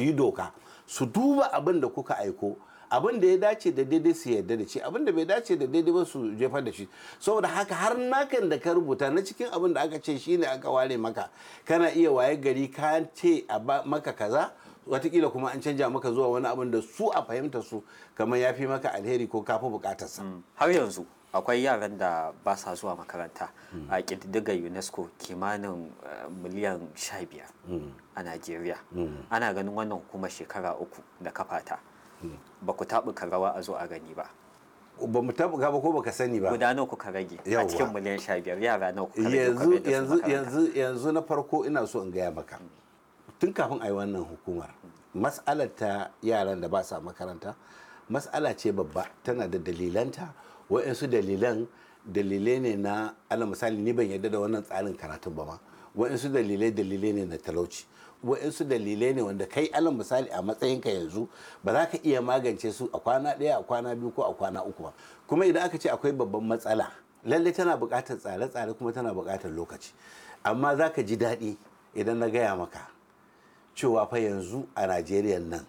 su yi doka su duba abin da kuka aiko abin da ya dace da daidai su yarda da shi abin da bai dace da daidai ba su jefar da shi saboda haka har nakan da ka rubuta na cikin abin da aka ce shine aka ware maka kana iya waye gari ka ce a maka kaza watakila kuma an canja maka zuwa wani abin da su a fahimta su kamar ya fi maka alheri ko kafi bukatarsa har yanzu akwai yaran da ba sa zuwa makaranta a ƙididdigar unesco kimanin miliyan 15 a najeriya ana ganin wannan hukumar shekara uku da kafata ba ku taɓuka rawa a zo a gani ba ba mu taɓuka ba ko baka sani ba guda nawa kuka rage a Yawwa. cikin miliyan 15 yara nawa kuka rage yanzu kuka mai da su yanzu makaranta? yanzu yanzu na farko ina so in gaya maka tun kafin a yi wannan hukumar mas'alar ta yaran da ba sa makaranta mas'ala ce babba tana da dalilanta wa'insu dalilan dalilai ne na ala misali ni ban yarda da wannan tsarin karatun ba ma wa'insu dalilai dalilai ne na talauci wa'insu dalilai ne wanda kai alal misali a matsayinka yanzu ba za ka iya magance su a kwana ɗaya a kwana biyu ko a kwana uku ba kuma idan aka ce akwai babban matsala lallai tana buƙatar tsare-tsare kuma tana buƙatar lokaci amma za ka ji daɗi idan na gaya maka cewa fa yanzu a najeriya nan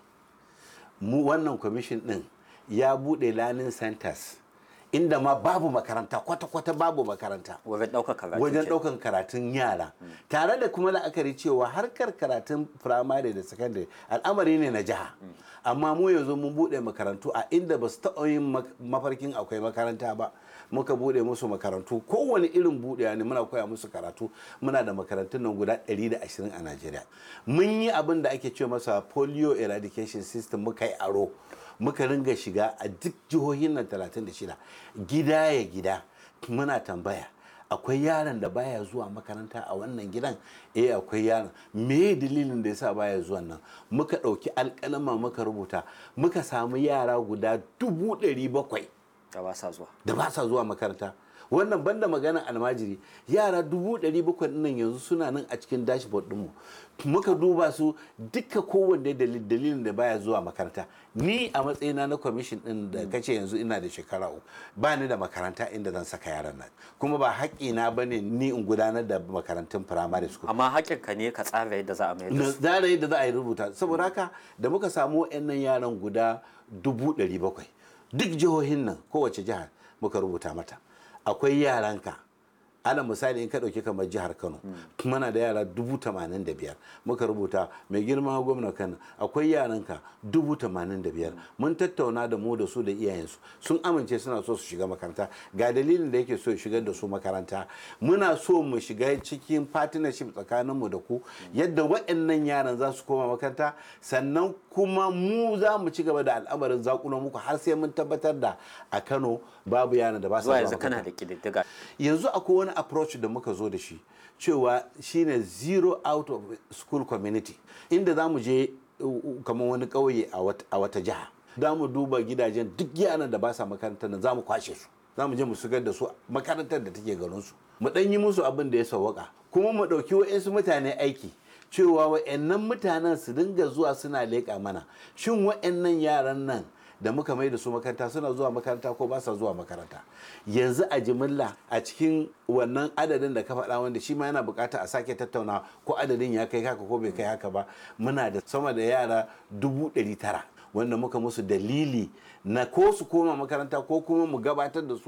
mu wannan kwamishin ɗin ya buɗe learning centers inda ma babu makaranta kwata-kwata babu makaranta wajen ɗaukar karatu wajen ke- ɗaukan karatun yara tare da kuma la'akari cewa harkar karatun firamare da sakandare al'amari ne na jiha amma mu yanzu mun buɗe makarantu a inda ba su taɓa yin mak- mafarkin akwai makaranta ba muka buɗe musu makarantu kowane irin buɗewa ne muna koya musu karatu muna da makarantun nan guda 120 a najeriya mun yi abin da ake ce masa polio eradication system muka yi aro muka ringa shiga a duk jihohin nan 36 gida ya gida muna tambaya akwai yaron da baya zuwa makaranta a wannan gidan eh akwai yaron me dalilin da yasa baya zuwa nan muka ɗauki alƙalama muka rubuta muka samu yara guda dubu ɗari bakwai da ba sa zuwa da ba sa zuwa makaranta wannan banda magana almajiri yara dubu ɗari bakwai nan yanzu suna nan a cikin dashboard ɗinmu muka duba su duka kowanne dalil- dalilin da baya zuwa makaranta ni a matsayina na kwamishin ɗin da kace yanzu ina da shekara uku ba ni da makaranta inda zan saka yaran nan kuma ba haƙƙina ba ne ni in gudanar da makarantun firamare school amma haƙƙinka ne ka tsara yadda za a mai da na su tsara yadda za a yi rubuta saboda haka da muka samu wa'annan yaran guda dubu ɗari bakwai duk jihohin nan kowace jihar muka rubuta mata akwai yaranka ala misali in ka ɗauki kamar jihar kano muna da yara dubu tamanin da biyar muka rubuta mai girma gwamna kano akwai yaranka dubu tamanin da biyar mun tattauna da mu da su da iyayensu sun amince suna so su shiga makaranta ga dalilin da yake so ya shigar da su makaranta muna so mu shiga cikin partnership tsakaninmu da ku yadda waɗannan yaran za su koma makaranta sannan kuma mu za mu ci gaba da al'amarin zakulo muku har sai mun tabbatar da a kano babu yaran da ba su zuwa zuwa yanzu kana makaranta da ƙididdiga yanzu akwai wani approach da muka zo da shi cewa shine zero out of school community inda za mu je uh, uh, kamar wani ƙauye a wat- a wata jiha za mu duba gidajen duk yaran da ba sa makarantar nan za mu kwashe su za mu je mu shigar da su makarantar da take garinsu mu ɗan yi musu abin da ya sawwaka kuma mu ɗauki wa'insu mutane aiki cewa wa'annan mutanen su dinga zuwa suna leƙa mana shin wa'annan yaran nan da muka mai da su makaranta suna zuwa makaranta ko ba sa zuwa makaranta yanzu a jimilla a cikin wannan adadin da ka faɗa wanda shi ma yana bukata a sake tattauna ko adadin ya kai haka ko bai kai haka ba muna da sama da yara dubu ɗari tara wanda muka musu dalili na ko su koma makaranta ko kuma mu gabatar da su